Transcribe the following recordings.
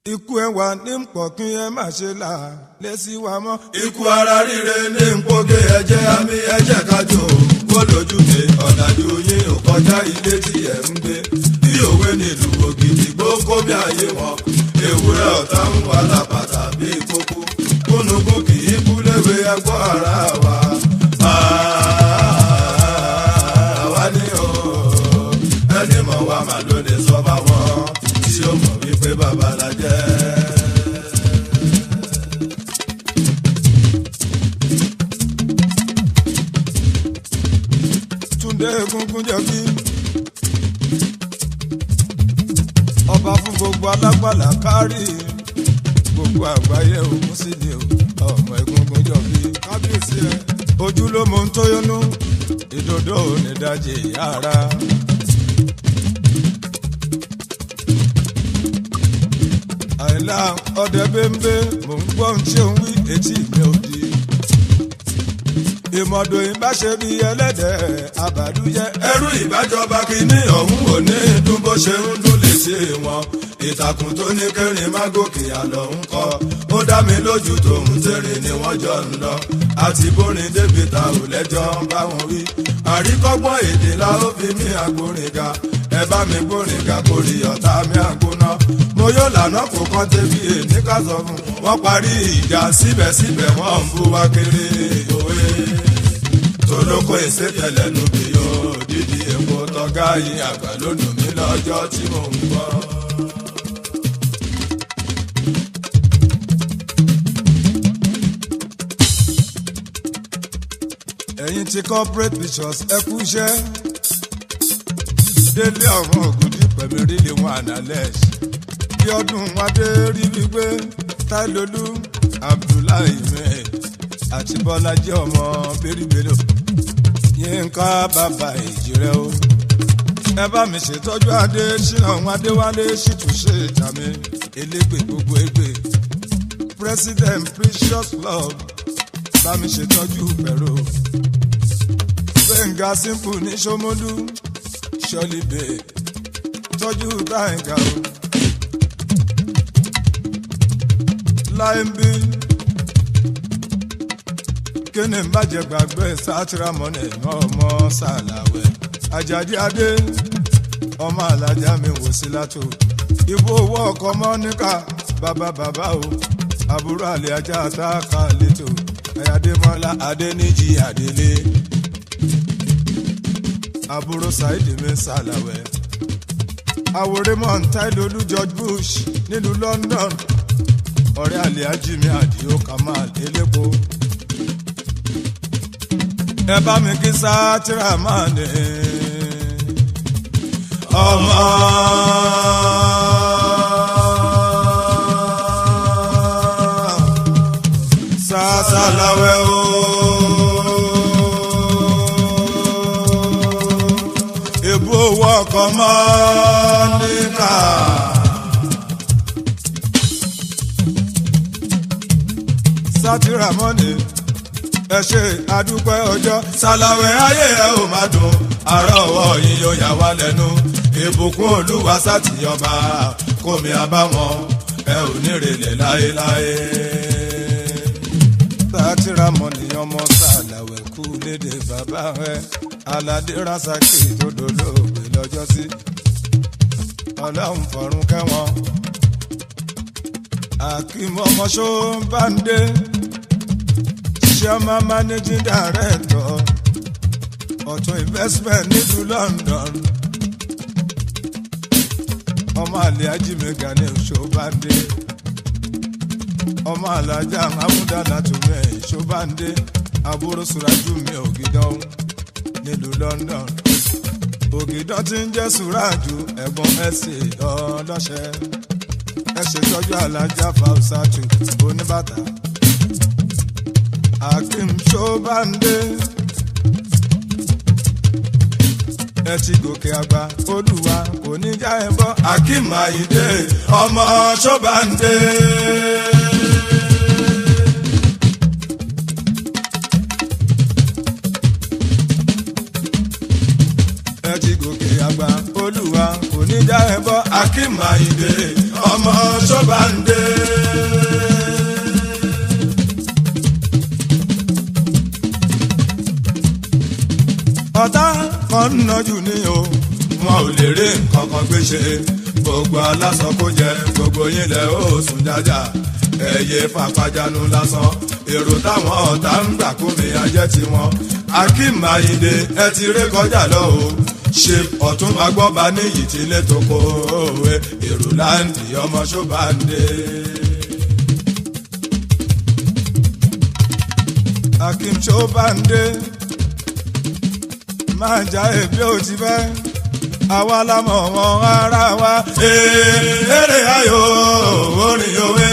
ikú ẹwà ní pọ̀ kí ẹ má ṣe là lẹ́sí wa mọ́. ikú ara ríre ní npoge ẹ̀jẹ̀ àmì ẹ̀jẹ̀ kájọ kó lójú mi ọ̀dájú yín ò kọjá ilé tí ẹ̀ ń gbé bí òwe nílùú ògidì gbókó bí ayé wọn ewúrẹ́ ọ̀tá ń wà lápàtà bí kókó kúnukún kì í kú léwe ẹgbọ́ ara wa. àwa ni o ẹni mọ̀ wá mà ló lè sọ fáwọn tí ó mọ̀ wípé bàbá la jẹ́. túndé egungun jẹbi ọba fún gbogbo alágbàlá kárí gbogbo àgbáyé òun sì ni o ọmọ egungun jọbi kábíyèsí ẹ ojúlómo ń tóyónú ìdodo onídàájì yàrá. àìlá ọdẹ bẹ́ńbẹ́ mò ń gbọ́ ohun tí ò ń wí etí mi ò di ìmọ̀dò ìbáṣe bí ẹlẹ́dẹ̀ àbàdújẹ́. ẹrú ìbájọba kìíní ọ̀hún ò ní dún bó ṣe ń dún lè ṣe wọn ìtàkùn tó ní kẹrin má gòkè àlọ́ ń kọ́ ó dá mi lójú tòun tèrè ni wọ́n jọ ń lọ àti bórin débi ta ò lẹ́jọ́ ń bá wọn wí àríkọ́gbọ́n èdè la ó fi mí àgbórin ga ẹ bá mi gbórin ga kórì ọ̀tá mi àgbóná mo yóò lànà kó kán débi èní ká sọ fún wọn parí ìjà síbẹ̀síbẹ̀ wọ́n ń bú wa kéré òwe tolóko ìsètẹ̀lẹ̀ nu bí yóò dídí epo tọ́gá yìí àgbà ló dùn mí lọ́jọ́ tí mò ń gbọ́. ẹ̀yin ti corporate pictures ẹ kú iṣẹ́ délé ọ̀run ògùdì pẹ̀lú rílé wọn analẹ́s bí ọdún adé rí wípé táìlólú abdullahi mẹ́ẹ̀ àti bọ́lájí ọmọ bẹ́rìbẹ́rì yínká bàbá ìjìrẹ́ o ẹ bá mi ṣètọ́jú adé ṣínà òun adéwálé ṣìtúnṣe ìtàmì elégbè gbogbo égbè president precious club bá mi ṣètọ́jú pẹ̀rọ gbẹ̀ngà simple ní sọmọdú ṣọlíbẹ̀ tọ́jú táyìngà o láìmbí kíni ń bàjẹ́ gbàgbé sátìrámọ́nì ọmọ sàlàwẹ̀ àjàdí adé ọmọ alájà mi wò sí látò ìbò owó ọkọ mọ́níkà bàbá bàbá o àbúrò àlè ajá àtàkà lẹ́tọ̀ ayádémọ́lá adéníjì àdélé àbúrò saidi mi sàlàwẹ̀ àwòrán táìlólú george bush nílùú london ọ̀rẹ́ àlè ajími àdìo kamal elépo ẹ bá mi kí sátìrà máa ní. ọmọ sàṣàlàwẹ̀ o. èbú owó ọkọ̀ mọ́ níkà. sátìrà mọ́ni ẹ ṣe àdúpẹ́ ọjọ́. sàlàwẹ̀ ayé ẹ ò máa dùn àárọ̀ ọwọ́ yín yóò yà wá lẹ́nu ìbùkún olúwa sátìyọba kómi àbáwọn ẹ ò ní rèlẹ̀ láéláé. sátìrà mọ́ni ọmọ sàlàwẹ̀ kú léde bàbá rẹ̀ aládé rasaki tó dolóògbé lọ́jọ́ sí ọlọ́run fọ̀run kẹ́wọ̀n akímọ̀mọ́sọ́ bá ń dé chairman managing director ọ̀tún investment nílùú london ọmọ àlè ajímẹ̀gà ní ṣọ́bàndé ọmọ alájà amúdàlá tùmẹ̀ ṣọ́bàndé àbúrò sùrájú mi ògidàn nílùú london ògidàn ti ń jẹ́ sùrájú ẹ̀gbọ́n ẹ̀sìn ọlọ́ṣẹ́ ẹ ṣètọ́jú alájà fausatu oníbàtà akim ṣọ́bàndé ẹ ti gòkè àgbà olúwa kò ní já ẹ bọ́. akim ayinde ọmọ ṣọ́bàndé. ẹ ti gòkè àgbà olúwa kò ní já ẹ bọ́. akim ayinde ọmọ ṣọ́bàǹdé. ọ̀tá kan ń nọjú ní o. wọn ò lè rí nǹkan kan gbé ṣe gbogbo aláṣọ kó jẹ gbogbo yín lẹ ó sùn jájà ẹyẹ fàpájánu lásán èrò táwọn ọ̀tá ń gbà kó mi ajẹ́ tiwọn akeem ayinde ẹ ti ré kọjá lọ o ṣe ọ̀tún agbọ́ba níyì tí ilé tó kó òwe èrò láǹdì ọmọ ṣọ́bàǹdé. akim ṣọ́bàǹdé máa já èbí ò ti fẹ́ àwa la mọ̀ wọn ara wa. eré ayò orin òwe.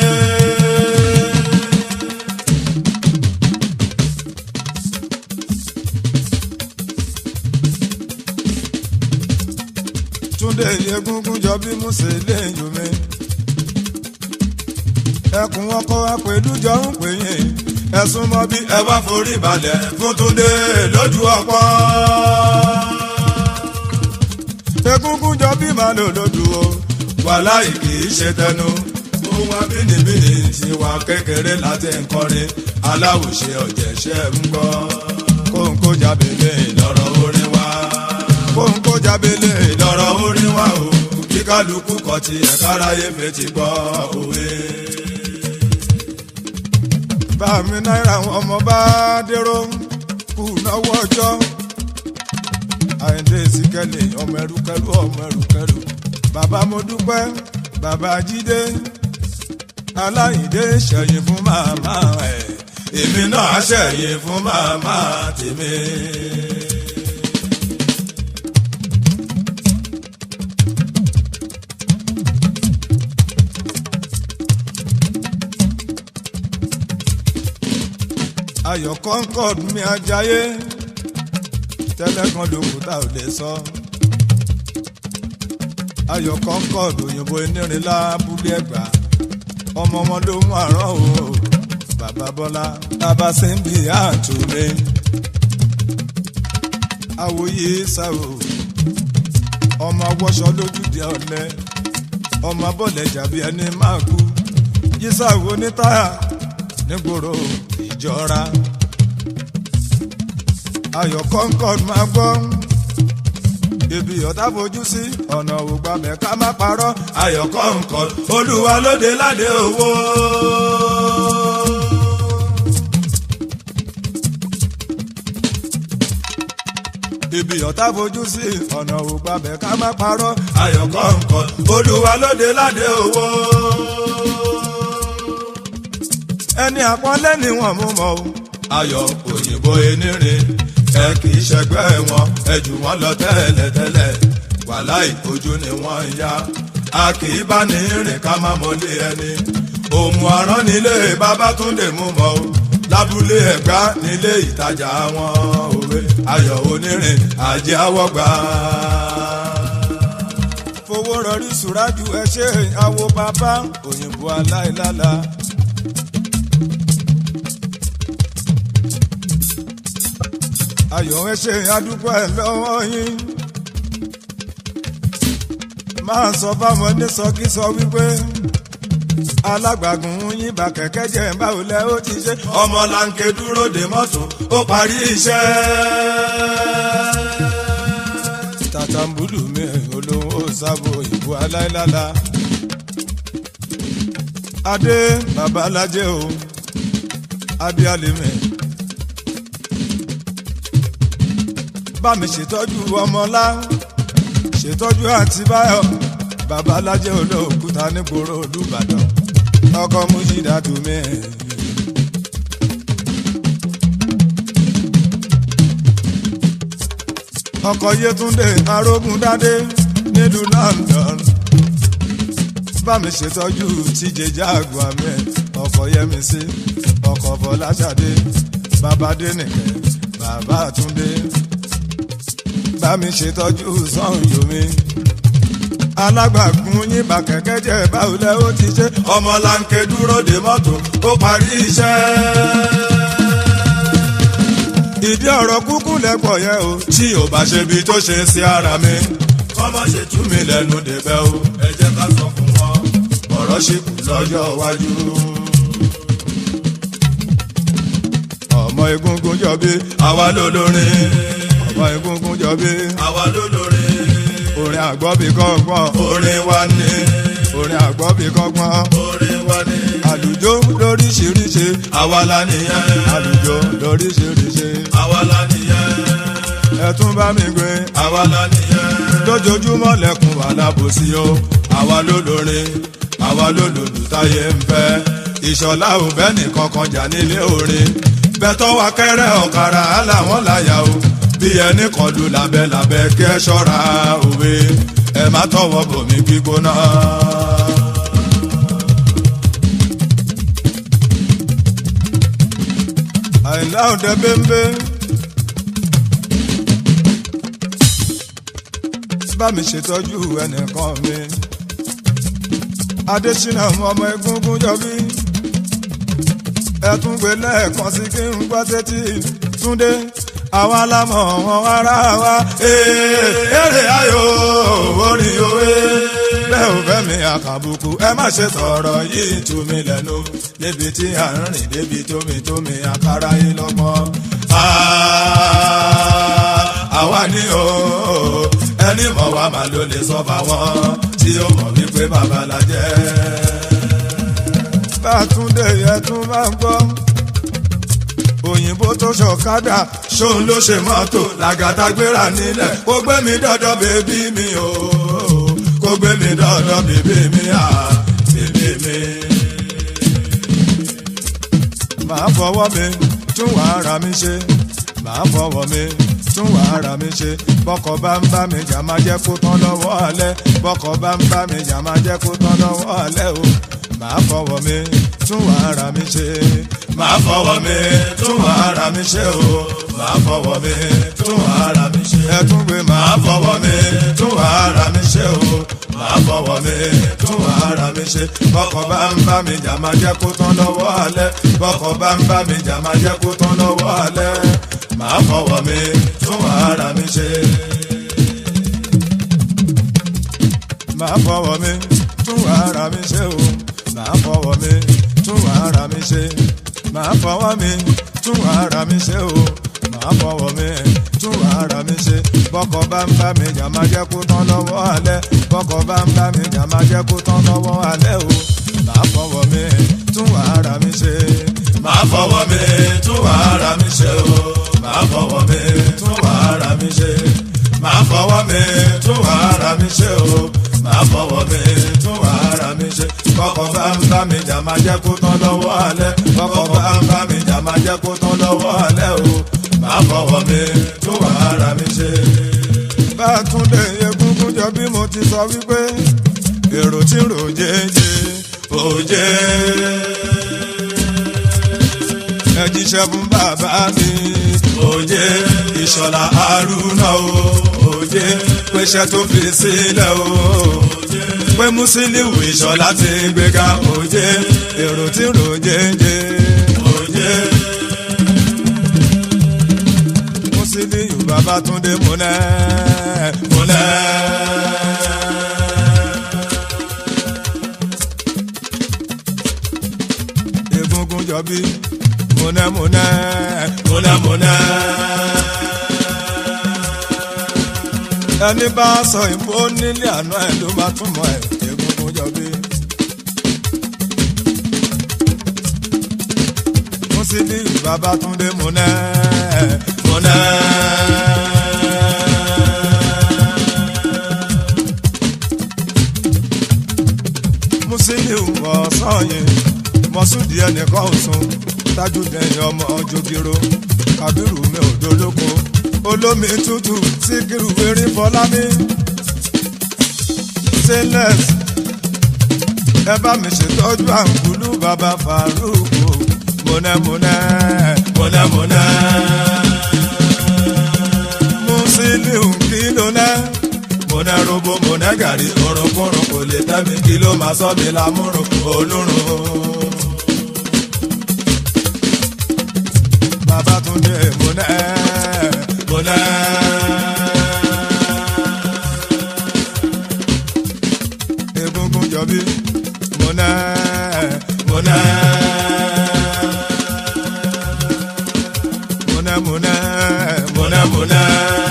túndé egungun jọ bí musa lẹ́yìn mi. ẹkùn ọkọ apèlújọ ń pè yín ẹ̀sùn mọ́ bí ẹ wá forí balẹ̀ fún túndé lójú ọpọ́. egungun jọ bí màá lò lójú o. wàláì kì í ṣe tẹnu ohun abínibíni tiwa kékeré láti nkọrin aláwòṣe ọ̀jẹ̀ṣẹ̀ ń gbọ́. kóńkó jábélé lọ́rọ̀ orin wa kóńkó jábélé lọ́rọ̀ orin wa o kí kálukú kọ ti ẹ̀ka aráyé fetí gbọ́ òwe. bá mi náírà àwọn ọmọ bá dérò kù náwó ọjọ́ àyíndé síkẹ́lì ọmọ ẹrúkẹ́rú ọmọ ẹrúkẹ́rú bàbá mo dúpẹ́ bàbá jídé aláìndé ṣẹ̀yìn fún màmá ẹ̀ èmi náà ṣẹ̀yìn fún màmá tèmi. ayọ̀ concord mi ajáyé tẹ́lẹ̀ kan lókun tá ò lè sọ. ayọ̀ concord òyìnbó enírin lábúlé ẹ̀gbá ọmọ ọmọ ló mú àrán o bàbá bọ́lá bàbá sẹ́ńbì àtúnmí. àwòye sáwò ọmọ awọ́ṣọ lójúde ọ̀lẹ́ ọmọ abọ́lẹ̀ jàbí ẹni máa kú yíṣàwò ní táyà nígboro ìjọra ayọ̀ concord máa gbọ́ ibi ọ̀tá fojú sí ọ̀nà ògbàmẹ̀ ká má parọ́ ayọ̀ kọ̀ọ̀kan olúwa lóde ládé owó. ibi ọ̀tá fojú sí ọ̀nà ògbàmẹ̀ ká má parọ́ ayọ̀ kọ̀ọ̀kan olúwa lóde ládé owó. ẹni àpọ́nlé ni wọ́n mú mọ́ o ayọ̀ òyìnbó enírin ẹ kì í ṣẹgbẹ́ wọn ẹ jù wọ́n lọ tẹ́lẹ̀tẹ́lẹ̀ wàláì ojú ni wọ́n ń yá a kì í bá ní rìn ká má mọ́lé ẹni òmù àrán nílé Babátúndé mú mọ́ o lábúlé ẹ̀gbá nílé ìtajà wọn òwe ayọ̀ onírin àjẹ́ àwọ̀gbà. fowó rọrí sùrájú ẹ ṣe àwo bàbá òyìnbó aláìlála. ayọ̀ ẹ ṣe àdúgbò ẹ lọ́wọ́ yín. máa sọ fáwọn onísọkísọ wípé alágbàgùn yín bá kẹ̀kẹ́ jẹ́ báwo lẹ ó ti ṣe. ọmọ lanke dúró de mọ́tò ó parí iṣẹ́. tàtàmbùlù mi olówó sábò ìbò aláìlála. adé babalájẹ o adé alẹ́mẹ. bá mi ṣètọ́jú ọmọlá ṣètọ́jú àǹtí báyọ̀ babalájẹ olóòkúta nígboro olùbàdàn ọkọ mújídà tó mẹ́rin. ọkọ yétúndé arógundádé nílùú London bá mi ṣètọ́jú tíjẹ jáàgù àmì ọkọ yẹmísí ọkọ fọláṣadé bàbá dénìkẹ́ bàbá àtúndé bá mi ṣètọ́jú sọ́yọ́mí alágbàgún yín bá kẹ̀kẹ́ jẹ́ báwo lẹ́ ó ti ṣe ọmọ lanke dúró de mọ́tò ó parí iṣẹ́. ìdí ọ̀rọ̀ kúkú lẹ́pọ̀ yẹn o tí ò bá ṣe bí tó ṣe sí ara mi kọ́mọ ṣe tú mi lẹ́nu débẹ̀ o ẹ jẹ́ ká sọ fún wọn. ṣìkù lọ́jọ́ iwájú. ọmọ egungun jọbí àwa ló lórin ọmọ egungun jọbí àwa ló lórin orin àgbọ̀bí kọ́gbọ́n orin wa ni orin àgbọ̀bí kọ́gbọ́n orin wa ni àlùjọ lóríṣiríṣi àwa la nìyẹn àlùjọ lóríṣiríṣi àwa la nìyẹn ẹ tún bá mi gbé àwa la nìyẹn lójoojúmọ́ lẹ́kùn wà alábòsí o àwa ló lórin àwa ló lòlù táyé ń fẹ́ ìṣọ̀lá ò bẹ́ nìkan kan jà nílé orin bẹ́tọ́ wa kẹ́rẹ́ ọ̀kadà aláwọ̀n láyà o bí ẹnì kan lù lábẹ́lábẹ́ kí ẹ ṣọ́ra òwe ẹ má tọwọ́ bòmí gbígbóná. àìlá òde bẹ́ńbẹ́ bá mi ṣètọ́jú ẹnìkan mi adésínà ọmọ egungun jọbí ẹtún gbé lẹ́ẹ̀kan sí kí n gbọ́ sétí túndé àwa lámọ̀ wọn ara wa èrè ayò orin òwe bẹ́ẹ̀ ò fẹ́ mi àkàbùkù ẹ má ṣe sọ̀rọ̀ yìí tú mi lẹ́nu níbi tí à ń rìn débi tómi tómi àkàrà yìí lọ́gbọ́n. àwa ni o ẹni mọ̀ wá máa ló lè sọ fáwọn tí ó mọ̀ wípé bàbá la jẹ́. bá a tún dé yẹn tún máa ń gbọ́ òyìnbó tó ṣọ̀kadà ṣóun ló ṣe mọ́tò làgàtà gbéra nílẹ̀ kó gbé mi dọ́dọ̀ bèbí mi o kó gbé mi dọ́dọ̀ bèbí mi à bèbí mi. màá fọwọ́ mi tún wà ara mi ṣe màá fọwọ́ mi tún wà ara mi ṣe bọ́kọ̀ bá ń bá mi jà máa jẹ́ kó tán lọ́wọ́ alẹ́ bọ́kọ̀ bá ń bá mi jà máa jẹ́ kó tán lọ́wọ́ alẹ́ o màá fọwọ́ mi tún wà ara mi ṣe máa fọwọ́ mi tún wà ara mi ṣe o máa fọwọ́ mi tún wà ara mi ṣe. ẹ tún gbé máa màá fọwọ́ mi tún wà ara mi ṣe o máa fọwọ́ mi tún wà ara mi ṣe. bọ́kọ̀ bá ń bá mi jà máa jẹ́ kó tán lọ́wọ́ alẹ́ bọ́kọ̀ bá ń bá mi jà máa jẹ́ kó tán lọ́wọ́ alẹ́ máa fọwọ́ mi tún wà ara mi ṣe. màá fọwọ́ mi tún wà ara mi ṣe o màá fọwọ́ mi tún wà ara mi ṣe màá fọwọ́ mi tún wà ara mi ṣe o màá fọwọ́ mi tún wà ara mi ṣe bọ́kọ̀ bá ń bá mi jà máa jẹ́ kó tán lọ́wọ́ alẹ́ bọ́kọ̀ bá ń bá mi jà máa jẹ́ kó tán lọ́wọ́ alẹ́ o màá fọwọ́ mi tún wà ara mi ṣe máa fọwọ́ mi tún wà ara mi ṣe o máa fọwọ́ mi tún wà ara mi ṣe máa fọwọ́ mi tún wà ara mi ṣe o máa fọwọ́ mi tún wà ara mi ṣe kọ́kọ́ bá ń bá mi jà máa jẹ́ kó tán lọ́wọ́ alẹ́ kọ́kọ́ bá ń bá mi jà máa jẹ́ kó tán lọ́wọ́ alẹ́ o máa fọwọ́ mi tún wà ara mi ṣe. bá a tún dé egungun jọ bí mo ti sọ wípé èrò tí ń rò jẹ́jẹ́ òjé ẹ jíṣẹ́ fún bàbá mi òjé ìṣọ̀lá haruna o òjé pèsè tó fi sílẹ̀ o pé musiliu ìṣọ̀lá ti gbéga òjé èrò tí ń rò jẹ́jẹ́ òjé Musiliu Babátúndé múnẹ́ múlẹ̀. egungun jọ bí múnẹ́ múnẹ́ múnẹ́múnẹ́. ẹni bá sọ ìbò nílé àná ẹ̀ ló máa túmọ̀ ẹ̀ egungun jọ bí. Musiliu Babátúndé múnẹ́ múnẹ́. Musiliu ọ̀sán yìí mọ̀súdì ẹnìkan ọ̀sùn tájúdẹ̀yìn ọmọ jogiro kábírù mi ò dolóko olómi tútù síkírù erin fọlámi stainless ẹ bá mi ṣètọ́jú àǹkúlù bàbá faruku múnẹ́múnẹ́ múnẹ́múnẹ́. Musiliu kí ló náà múnẹ́ robo múnẹ́ gàrí orúnkúrún kò lè tẹ́mi kí ló máa sọ mi lámúrun olúrun. Babátúndé múnẹ́ múnẹ́. egungun jọbí múná múná múná múná múná múná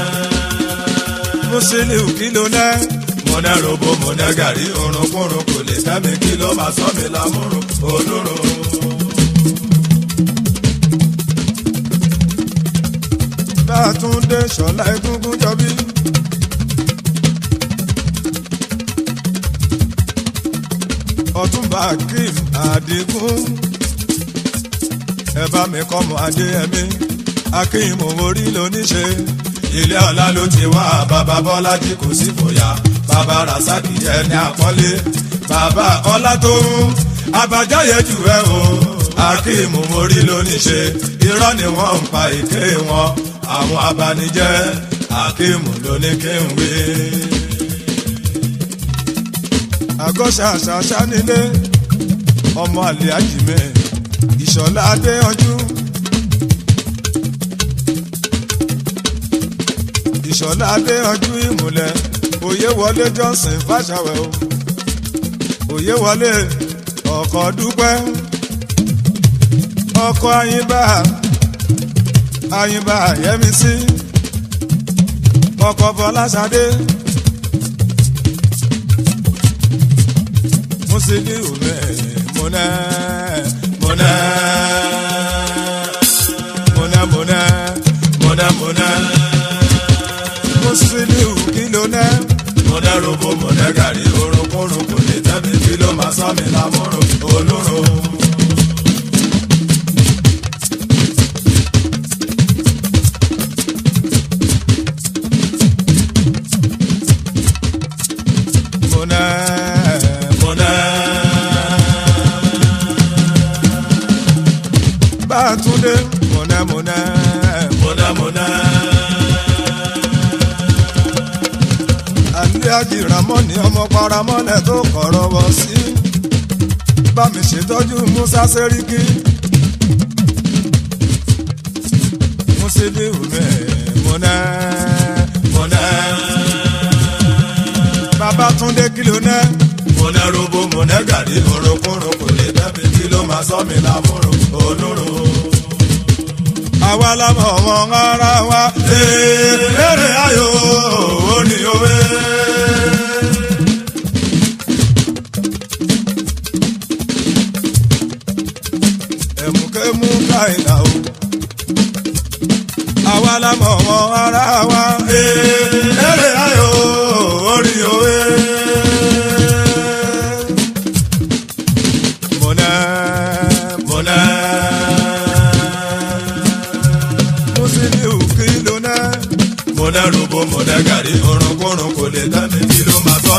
Musiliu kí ló ná múná robo múná gàrí orunkunrun kò lè tẹ́mi kí ló máa sọ mi lámúrun olórun. Bátúndé Ṣọlá Egúngún jọbí. Ọ̀túnba Akeem Adigun. Ẹ bá mi kọ́ mọ Adéyẹmí. Akeem orí lóníṣe. ilé ọlá ló ti wá bàbá bọ́lájí kò sí fòyà bàbá rasaki ẹni àpọ́nlé bàbá ọlá tó ń abájáyé jù ẹ o akeem mórí lóníṣe irọ́ ni wọ́n ń pa èké wọn àwọn abanijẹ́ akeem lóní kí n wí. Àgọ́ ṣàṣàṣà nílé. Ọmọ àlè àjìmẹ́. Ìṣọ̀lá Adéyanjú. Ìṣọ̀lá Adéyanjú ìmùlẹ̀. Òye wọlé Johnson Fáṣàwẹ̀ o. Òye wọlé ọkọ̀ dúpẹ́. Ọkọ̀ Ayínbá. Ayínbá Yẹ́misí. Ọkọ̀ Fọláṣadé. Musiliu mẹ́ múná múná múná múná. múná múná Musiliu kí ló ná. múná robo múná gàrí orunkunrun kò lè tẹ́mi kí ló máa sọ mi lámúrun olórun. múná múná Bátúndé múná múná. múná múná Àlíájì Ramọ́ni ọmọ paramọ́lẹ̀ tó kọ̀rọ̀ wọ̀ sí. Bá mi ṣètọ́jú Musa Sẹ́ríkì. Musiliu mẹ́ múná. múná Babátúndé kí ló ná. múná robo múná gàrí orunkunrun kò lè tẹ́mi kí ló máa sọ mi lámúrun olórun. Àwa la mọ̀ wọn ara wa. Èrè ayò òní òwe. Ẹ̀mùkẹ́mú káìlà o. Àwa la mọ̀ wọn ara wa. Èrè ayò òní òwe. Múná Múná Musiliu kí ló ná. múná robo múná gàrí orunkunrun kò lè tẹ́mi kí ló máa sọ